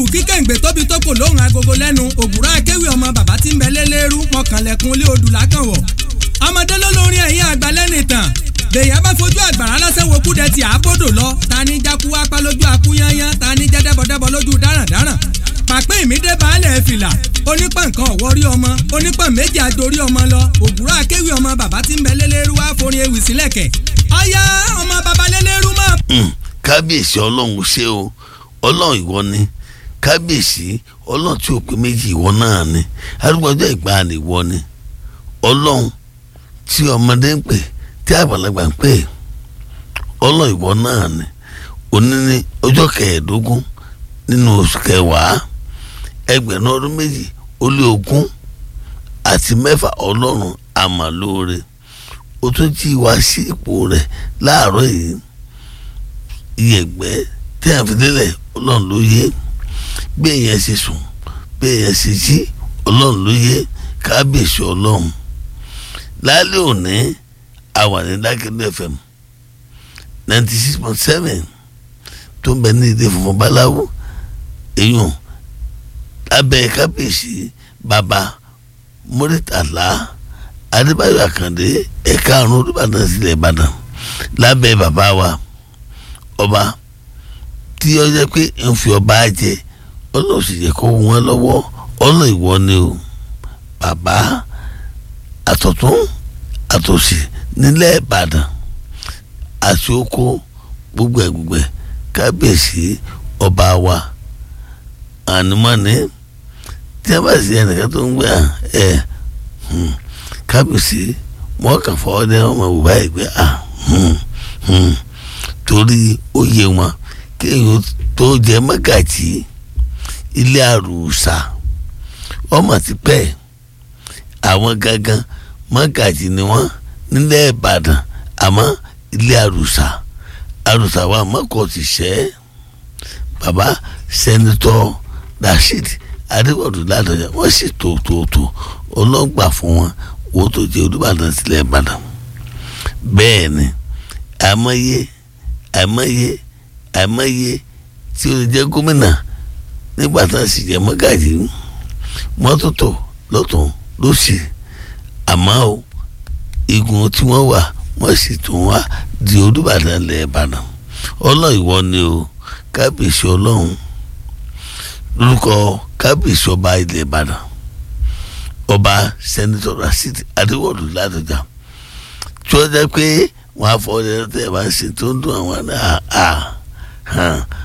kí kẹ̀ǹgbẹ́ tóbi tó kò lóhùn agogo lẹ́nu ògùrọ̀ akéwì ọmọ bàbá tí ń bẹ lélẹ́rú mọ̀kànlẹ̀kùn ilé odù lákànwọ̀ ọmọdé ló lórin ẹ̀yìn àgbà lẹ́nu ìtàn bèèyàn bá fojú àgbàrá lásán wo kúdẹ tí àbòdò lọ ta ni jákú apá lójú akúnyányán ta ni jẹ́dẹ́bọ̀dẹ́bọ̀ lójú dáràndáràn pàpẹ́ ìmídé baálẹ̀ fìlà onípọ̀ nǹkan ọ̀wọ́ rí ọmọ onípọ̀ méjì àjòrí ọmọ lọ ògùrọ̀ akéwì ọmọ bàbá tí ń bẹ lélẹ́rú wá forin ewì sílẹ̀kẹ̀ ọ̀yá ọmọ bàbá lélẹ́rú mọ́. kábíyèsí ọlọ́run ṣé o ọlọ́run ìwọ ni kábíyèsí ọlọ́run tí ò pé méjì ìwọ náà ni arúgbọ́jọ́ ìgbàanì ìwọ ni ọlọ́run tí ọmọdé ń pè tí àgbàlagbà ń pè ọlọ́run ìwọ náà ni òní ní ọjọ́ kẹẹ̀ẹ́dógún nínú oṣù kẹwàá ẹgbẹ̀rún ọdún méjì ó lé ogún àti mẹ́fà ọlọ́run àmàlóore ó tún jí wá sí ipò rẹ̀ láàárọ̀ yìí iyẹ̀gbẹ́ tí a fi délẹ̀ ọlọ́run ló yé bí èèyàn ṣe sùn bí èèyàn ṣe jí ọlọ́run ló yé kábíyèsí ọlọ́run lálẹ́ òní a wà ní dákẹ́lẹ́ fm ninety six point seven tó ń bẹ ní ilé funfun báláwo èèyàn lábẹ́ kábíyèsí bàbá mọ́rítàlá adébáyọ̀ àkàndé ẹ̀ka àrùn olùbàdàn sílẹ̀ ìbàdàn lábẹ́ bàbá wa ọba tí ó jẹ́ pé ń fi ọba jẹ ọlọ́run sì jẹ́ kó wọn lọ́wọ́ ọ̀nà ìwọ ni o bàbá àtọ̀tún àtòsì nílẹ̀ ìbàdàn àti oko gbogbo ẹ̀ gbogbo ẹ̀ kábíyèsí ọba wa ànímọ́ni tí a bá sì ẹnìkan tó ń gbé ẹ kábíyèsí wọn kàn fọwọ́ dẹ́ ọmọ bùbá yìí pé torí ó yẹ wọn kéèyàn tó jẹ mọ́gàjì ilé àrùsà ọmọ ti pẹ́ àwọn gangan mọ́gàjì ni wọ́n nílẹ̀ ìbàdàn àmọ́ ilé àrùsà àrùsà wa mọ́kọ̀ ti ṣẹ́ bàbá sẹ́nitọ́ rasheed adéwọ̀dù ládọjà wọ́n sì tó tó tó ọlọ́gbà fún wọn wọ́n tó jẹ́ olùbàdàn sílẹ̀ ìbàdàn bẹ́ẹ̀ ni àmọ́yé àmọ́yé àmọ́yé tí ó lè jẹ́ gómìnà nígbà tá a sì jẹ́ mọ́gàjì mọ́tótó lọ́tún lọ́sì àmọ́ o igun tí wọ́n wà wọ́n sì tún wá di olùbàdàn lẹ̀ ìbàdàn ọlọ́run ìwọ ni o kábíyèsí ọlọ́run lórúkọ kábíyèsí ọba ilẹ̀ ìbàdàn ọba sẹ́nitọ́ rasheed adéwọ̀lú ládọjà tí wọ́n jẹ́ pé wọ́n á fọ ọdẹ tẹ́ ẹ bá ṣe tó ń dún àwọn náà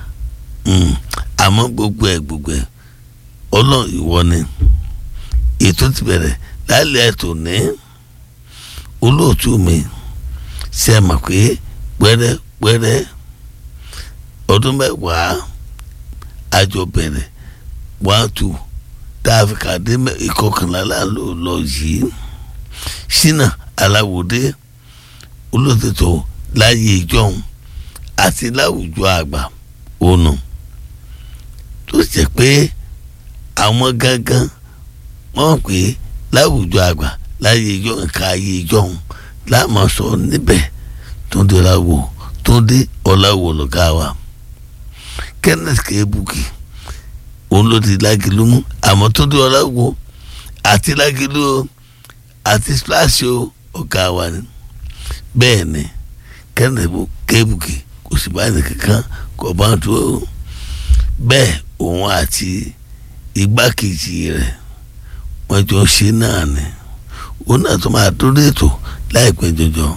àmọ́ gbogbo ẹ̀ gbogbo ẹ̀ ọlọ́run ìwọ ni ètò ti bẹ̀rẹ̀ lálẹ́ ètò ní olóòtú mi ṣe é mọ̀ pé pẹ́rẹ́ pẹ́rẹ́ ọdún mẹ́wàá àjọ bẹ̀rẹ̀ one two tá a fi kàdé ìkọkànlá láàlú lọ yìí ṣínà aláwòdé olóòtú láyé ìjọhún àti láwùjọ àgbà ònà tó jẹ́ pé àwọn gangan wọ́n pè é láwùjọ àgbà láyé ìjọ nǹkan ayé ìjọhún láàmú sọ níbẹ̀ tó ń dira wò tó ń dé ọ̀làwò lọ́gá wa kenneth kebuki òun ló ti lágìlú mú àmọ́ tó dé ọ̀làwò àti lágìlú o àti splash o ọ̀gá wa ni bẹ́ẹ̀ ni kenneth kebuki kò sì bá ní kankan kò bá tó o bẹ́ẹ̀ òun àti igbákejì rẹ̀ wọ́n jọ ṣe náà ni òun náà tó máa dúró ètò láìpẹ́ jọjọ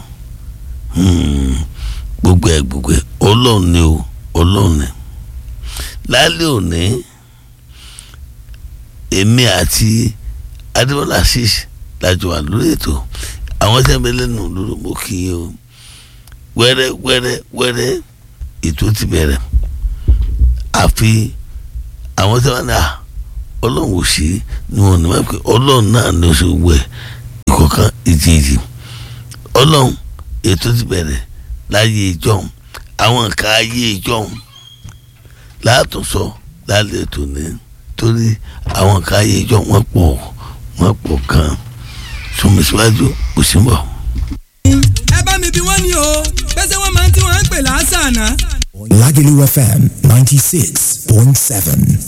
gbogbo ẹ̀ gbogbo ẹ̀ ọlọ́run ni o ọlọ́run ni lálẹ́ òní èmi àti adébọ́lá ṣíṣ lájọ wà lórí ètò àwọn tẹ́lẹ̀ lẹ́nu lórí mo kì í o wẹ́rẹ́ wẹ́rẹ́ wẹ́rẹ́ ètò ti bẹ̀rẹ̀ àfi àwọn tẹ́lẹ̀ náà ọlọ́run ò sí ni wọn ní wọ́n pè ọlọ́run náà ní oṣù wẹ̀ ìkọ̀kan ìjìjì ọlọ́run ètò ti bẹ̀rẹ̀ láyé ìjọhún àwọn nǹkan ayé ìjọhún látúnṣọ lálẹ́ ètò ní torí àwọn nǹkan ayé ìjọhún wọ́n pọ̀ wọ́n pọ̀ kan sọmi síwájú kò sí bọ̀. ẹ bá mi bí wọ́n ní o pẹ́sẹ́ wọ́n máa ń tí wọ́n ń pè láṣà náà. Lagelu FM 96.7.